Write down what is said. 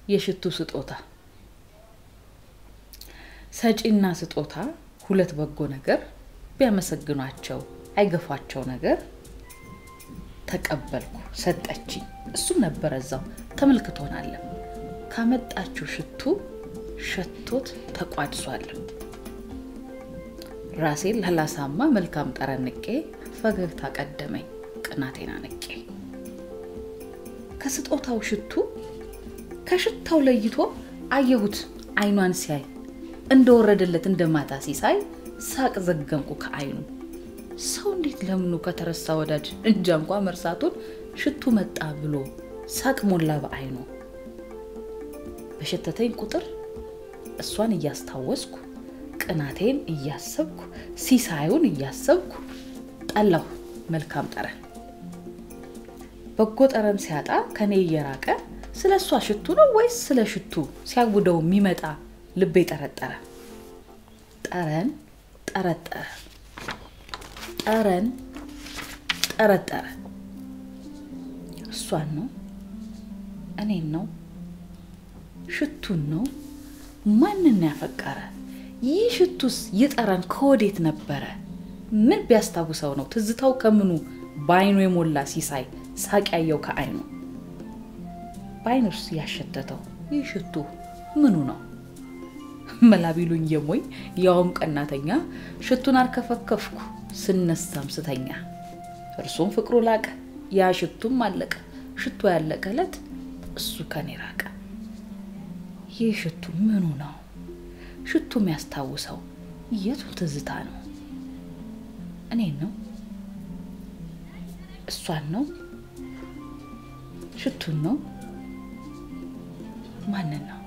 የሽቱ ስጦታ ሰጪና ስጦታ ሁለት በጎ ነገር ቢያመሰግኗቸው አይገፏቸው ነገር ተቀበልኩ ሰጠችኝ እሱም ነበረ እዛው ተመልክቶናለም ካመጣችው ሽቱ ሸቶት ተቋድሷል ራሴን ላላሳማ መልካም ጠረንቄ ፈገግታ ቀደመኝ ቅናቴና ንቄ ከስጦታው ሽቱ ከሽታው ለይቶ አየሁት አይኗን ሲያይ እንደወረደለት እንደ ማታ ሲሳይ ሳቅ ዘገምኩ ከአይኑ ሰው እንዴት ለምኑ ከተረሳ ወዳጅ እንጃ እንኳ መርሳቱን ሽቱ መጣ ብሎ ሳቅ ሞላ በአይኑ በሸተተኝ ቁጥር እሷን እያስታወስኩ ቅናቴን እያሰብኩ ሲሳዩን እያሰብኩ ጠላሁ መልካም ጠረን በጎ ጠረን ሲያጣ ከኔ እየራቀ ስለ እሷ ሽቱ ነው ወይስ ስለ ሽቱ ሲያውደው የሚመጣ ልቤ ጠረጠረ ጠረን ጠረጠረ ጠረን ጠረጠረ እሷን ነው እኔን ነው ሽቱን ነው ማንን ያፈቀረ ይህ ሽቱስ ይጠረን ከወዴት ነበረ ምን ቢያስታውሰው ነው ትዝታው ከምኑ በአይኑ የሞላ ሲሳይ ሳቅ ያየው ከአይኑ በአይኑስ ያሸተተው ይህ ሽቱ ምኑ ነው መላ ቢሉኝ የሞኝ ያውም ቀናተኛ ሽቱን አርከፈከፍኩ ስነሳም ስተኛ እርሱም ፍቅሩ ላቀ ያ ሽቱም አለቀ ሽቱ ያለቀ ዕለት እሱ ከኔ ራቀ ይህ ሽቱ ምኑ ነው ሽቱ የሚያስታውሰው የቱን ትዝታ ነው እኔን ነው እሷን ነው ሽቱን ነው ማንን ነው